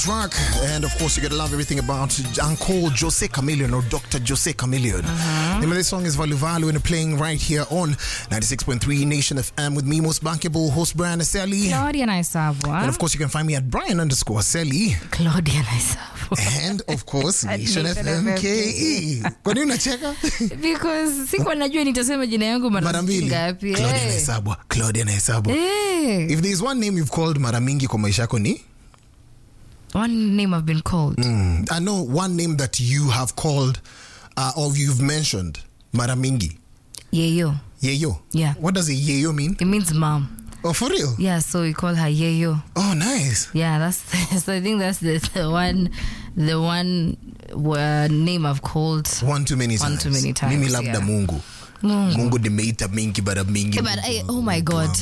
track, and of course, you're gonna love everything about Uncle Jose Chameleon or Dr. Jose Chameleon. Name of this song is Valu Valu, and playing right here on 96.3 Nation FM with me, most bankable host Brian Aseli. Claudia Naisavwa. And of course, you can find me at Brian underscore Aseli. Claudia Naisavwa. And of course, At Nation Nation FM FM KE. Kwa nini unacheka? Because sikuwa najua nitasema jina yangu Mara mara mbili. ngapi. Claudia Eh. Naisabwa. Claudia Naisabwa. Eh. If there's one name you've called mara mingi kwa maisha yako ni? One name I've been called. Mm. I know one name that you have called uh, or you've mentioned mara mingi. Yeyo. Yeyo. Yeah. What does a yeyo mean? It means mom. Oh, for real? Yeah, so we call her Yeyo. Oh, nice. Yeah, that's so I think that's the, the one the one uh, name I've called. One too many One times. too many times, Mimi labda yeah. Mungu. Mungu. Mungu nimeita mingi bara mingi. Eh, but Mungu I- wangu, oh my Mungu God.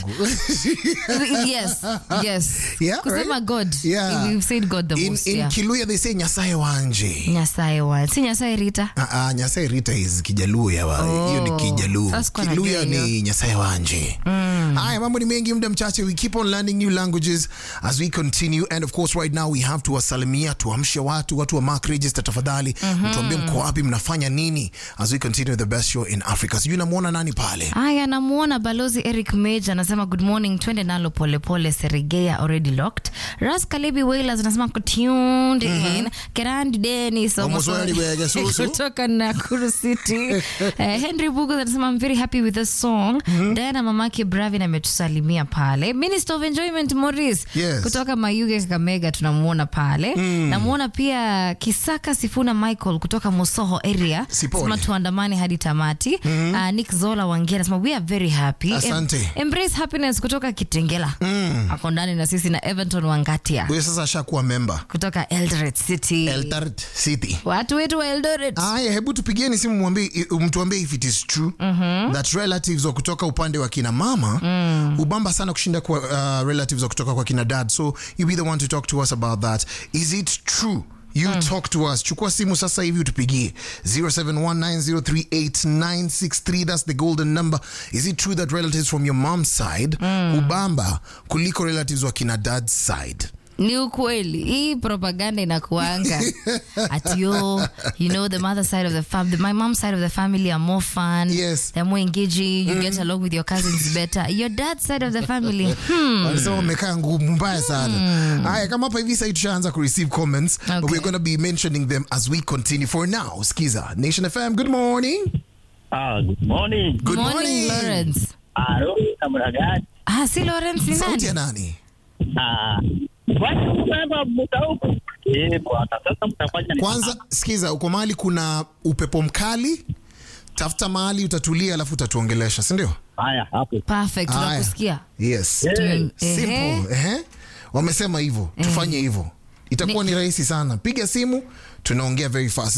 wangu. yes, yes. Yeah, Kusema right? God. Yeah. We've said God the in, most. in yeah. Kiluya they say nyasaye wanje. Nyasaye wa. Si Nyasaye Rita. Ah, ah, nyasaye rita is kijaluo ya wa- hiyo ni Oh, kijaluo sasa kwa kiluya najua ni nyasaye wanje haya mambo ni mengi muda mchache we keep on learning new languages as we continue and of course right now we have to wasalimia tuamshe watu watu wa mark register tafadhali mtuambie mko wapi mnafanya nini as we continue the best show in africa sijui namwona nani pale Aya, namuona balozi Eric Mage anasema good morning, twende nalo polepole. Serigea already locked. Ras Kalebi Wailers anasema ko tuned in. Kerandi Dennis Omoswali bwege susu. kutoka Nakuru City. Eh, Henry Bugu anasema I'm very happy with this song. Diana mamake Bravin ametusalimia pale. Minister of Enjoyment Morris Yes. kutoka Mayuge Kakamega tunamuona pale. Namuona pia Kisaka Sifuna Michael kutoka Musoho area. Sipole. Sema tuandamane hadi tamati. Uh, Nick Zola Wangia anasema we are very happy. Asante. embrace happiness kutoka Kitengela. Ako ndani na sisi na Everton Wangatia huyo sasa ashakuwa memba kutoka Eldoret City. eltaret city Watu wetu wa Eldoret. Aya, hebu tupigieni simu mwambie, mtuambie if it is true that relatives wa kutoka upande wa kina mama ubamba sana kushinda kwa uh, relatives wa kutoka kwa kina dad so you be the one to talk to us about that is it true you talk to us chukua simu sasa hivi utupigie 0719038963 that's the golden number is it true that relatives from your mom's side ubamba kuliko relatives wa kina dad's side Ni ukweli hii propaganda inakuanga ati yo you know the mother side of the family my mom side of the family are more fun Yes. they're more engaging you get along with your cousins better your dad side of the family hmm. wanasema wamekaa ngumu mbaya sana haya kama hapa hivi sahii tushaanza kureceive comments but Okay. we're going to be mentioning them as we continue for now skiza nation fm good morning Ah, good morning. good morning, morning, Lawrence Ah, Roy namna gani? ah si Lawrence ni sauti ya nani nani Ah, kwani mnasema muda huko? Eh, bwana, sasa mtafanya nini? kwanza skiza uko mahali kuna upepo mkali tafuta mahali utatulia alafu utatuongelesha sindio Haya, hapo. perfect Haya. tunakusikia yes Eh, Ehe. simple ehe wamesema hivyo tufanye hivyo itakuwa ni rahisi sana piga simu tunaongea very fast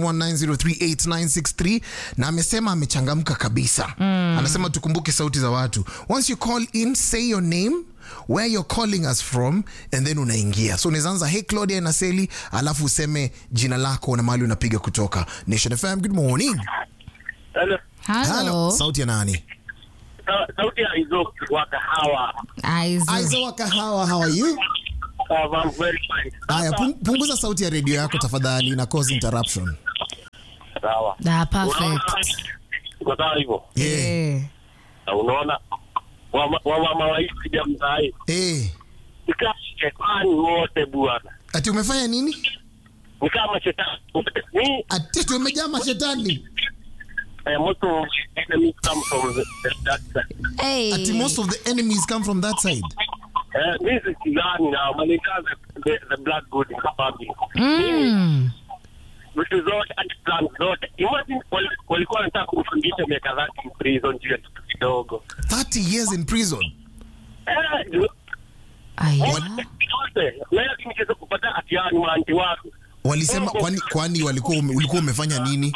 0719038963 na amesema amechangamka kabisa anasema tukumbuke sauti za watu once you call in say your name where you're calling us from and then unaingia so unaweza anza hey claudia naseli alafu useme jina lako na mahali unapiga kutoka nation fm good morning Hello. hello sauti ya nani Sa- Sauti ya hizo wa kahawa. Aizu. aiza wa kahawa how are you Ah, I'm very fine. Aya, pung- punguza sauti ya redio yako tafadhali na cause interruption. Sawa. ah perfect Uko sawa hivyo? Yeah. eh Na unaona wama- wamama wa hii ya mzai Eh, ni kama shetani wote bwana, ati umefanya nini? ni kama shetani wote. Ni Ati tumejaa mashetani. eh, most of the enemies come from the, the, that side. hey. Ati most of the enemies come from that side. Eh, mi sikizani na malikaza the, the black good in the family. mm. vitu zote hadi plan zote imagine wali- walikuwa wanataka kumfundisha miaka zake in prison juu ya kitu kidogo 30 years in prison. Eh, juu- Aya. yote leo nikiweza kupata hatiani maanti wako Walisema kwani kwani walikuwa ume- ulikuwa umefanya nini?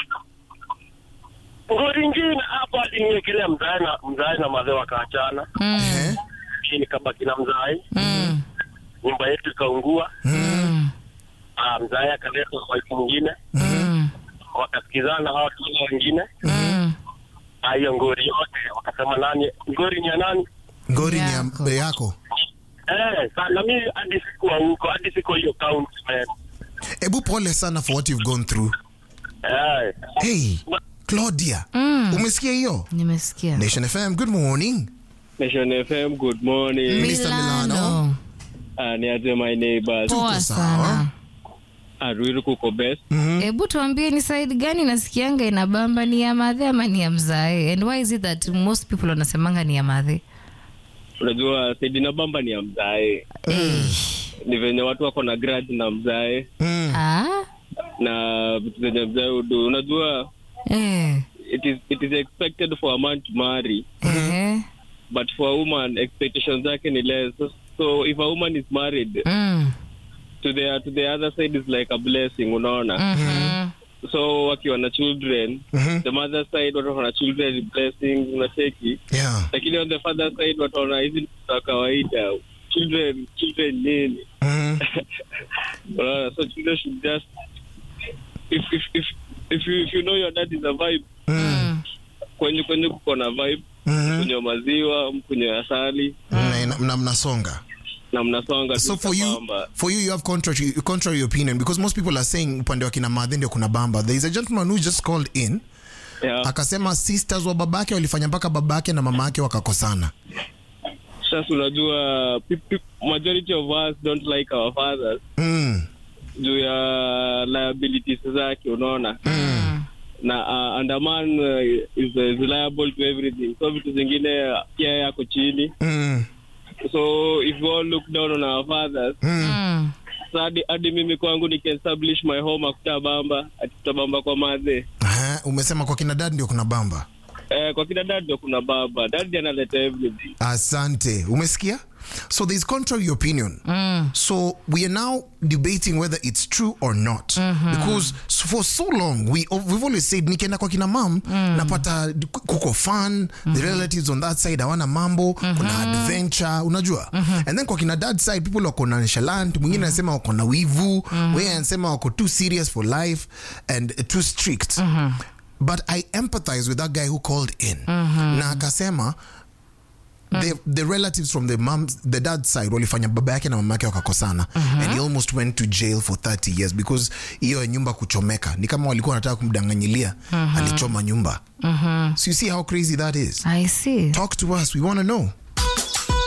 ngori ingine hapa aliniwekelea mzae na mzae na mazee wakaachana Eh? hii nikabaki na mzae Mm. nyumba yetu ikaungua Mm. Ah, mzae akaleta wife mwingine Mm. wakasikizana hawa watu wengine Mm. Ah, hiyo ngori yote wakasema nani ngori ni ya nani Ngori ni Yako. ya yako. Eh, sana mi hadi sikuwa huko, hadi siko hiyo count man. Ebu pole sana for what you've gone through. Eh. Hey, Claudia. Umesikia hiyo? nimesikia Nation FM, good morning. Nation FM, good morning. Mr. Milano. Uh, niaje my neighbors. poa Tuko sana sawa. Aruiru kuko best. hebu tuambie ni side gani nasikianga inabamba ni ya madhe ama ni ya mzae and why is it that most people wanasemanga ni ya madhe Unajua Saidi na Bamba ni ya mzae. Ni venye watu wako na grudge na mzae Mm. ah? na vitu zenye mzae udu. Unajua eh. it is it is expected for a man to marry Eh. but for a woman expectations zake ni less. So, so if a woman is married Mm. to the to the other side is like a blessing, unaona? Mhm. So wakiwa na children, Mhm. the mother side watu wana children is blessings, unacheki. Yeah. lakini on the father side wataona hizi ni za kawaida children children nini Mhm. unaona so children should just if if if if you, if you know your dad is a vibe Mm. kwenye kwenye kuko na vibe Mhm. kunywa maziwa mkunywa asali Na- na- na mnasonga. na mnasonga so tu for you sambamba. for you you have contrary contrary opinion because most people are saying upande wa kina madhe ndio kuna bamba there is a gentleman who just called in yeah. akasema sisters wa babake walifanya mpaka babake na mama yake wakakosana sasa unajua pe- pe- majority of us don't like our fathers mm. juu ya liabilities zake unaona na uh, and a man uh, is, is liable to everything so vitu zingine uh, pia yako chini Mm. so if we all look down on our fathers Mm. so hadi hadi mimi kwangu nikiestablish my home akutabamba atutabamba kwa madhe Aha, umesema kwa kina dad ndio kuna bamba eh, kwa kina dad ndio kuna baba dad analeta everything asante umesikia so there's contrary opinion Mm. so we are now debating whether it's true or not because s- for so long we, we've always said nikienda kwa kina mam napata kuko fun the relatives on that side hawana mambo kuna adventure unajua and then kwa kina dad side people wako na nonchalant mwingine anasema wako na wivu wengine anasema wako too serious for life and too strict but i empathize with that guy who called in na akasema the, the relatives from the mom the dad side walifanya baba yake na mama yake wakakosana and he almost went to jail for 30 years because hiyo ya nyumba kuchomeka ni kama walikuwa wanataka kumdanganyilia alichoma nyumba so you see how crazy that is i see talk to us we want to know